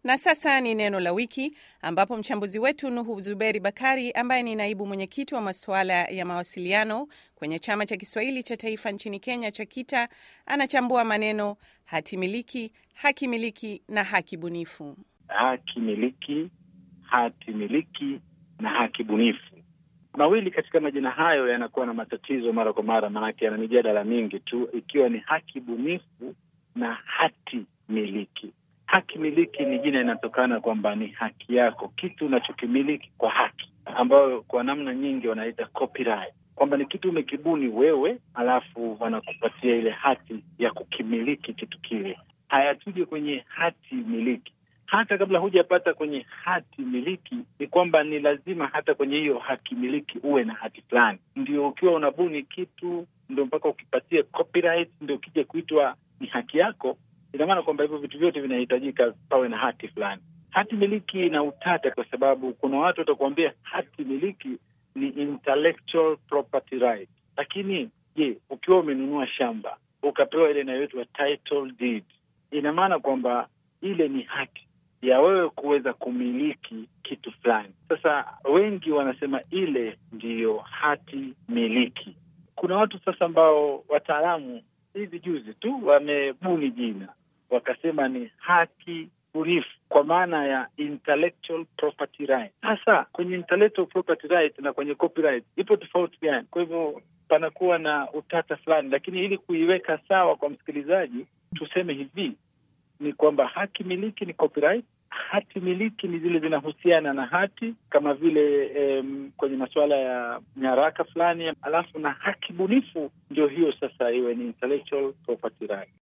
Na sasa ni neno la wiki, ambapo mchambuzi wetu Nuhu Zuberi Bakari ambaye ni naibu mwenyekiti wa masuala ya mawasiliano kwenye chama cha Kiswahili cha taifa nchini Kenya cha KITA anachambua maneno hati miliki, haki miliki na haki bunifu. Haki miliki, hati miliki na haki bunifu, mawili katika majina hayo yanakuwa na matatizo mara kwa mara, maanake yana mijadala mingi tu, ikiwa ni haki bunifu na hati miliki. Haki miliki ni jina inatokana kwamba ni haki yako, kitu unachokimiliki kwa haki, ambayo kwa namna nyingi wanaita copyright, kwamba ni kitu umekibuni wewe, alafu wanakupatia ile hati ya kukimiliki kitu kile. Haya, tuje kwenye hati miliki. Hata kabla hujapata kwenye hati miliki, ni kwamba ni lazima hata kwenye hiyo haki miliki uwe na hati fulani, ndio ukiwa unabuni kitu, ndio mpaka ukipatia copyright, ndio ukija kuitwa ni haki yako ina maana kwamba hivyo vitu vyote vinahitajika pawe na hati fulani. Hati miliki ina utata, kwa sababu kuna watu watakuambia hati miliki ni intellectual property right, lakini je, ukiwa umenunua shamba ukapewa ile inayoitwa title deed, ina maana kwamba ile ni haki ya wewe kuweza kumiliki kitu fulani. Sasa wengi wanasema ile ndiyo hati miliki. Kuna watu sasa ambao wataalamu hivi juzi tu wamebuni jina wakasema ni haki bunifu kwa maana ya intellectual property right. Sasa kwenye intellectual property right na kwenye copyright ipo tofauti gani? Kwa hivyo panakuwa na utata fulani, lakini ili kuiweka sawa kwa msikilizaji, tuseme hivi ni kwamba haki miliki ni copyright, hati miliki ni zile zinahusiana na hati kama vile em, kwenye masuala ya nyaraka fulani, alafu na haki bunifu ndio hiyo sasa iwe ni intellectual property right.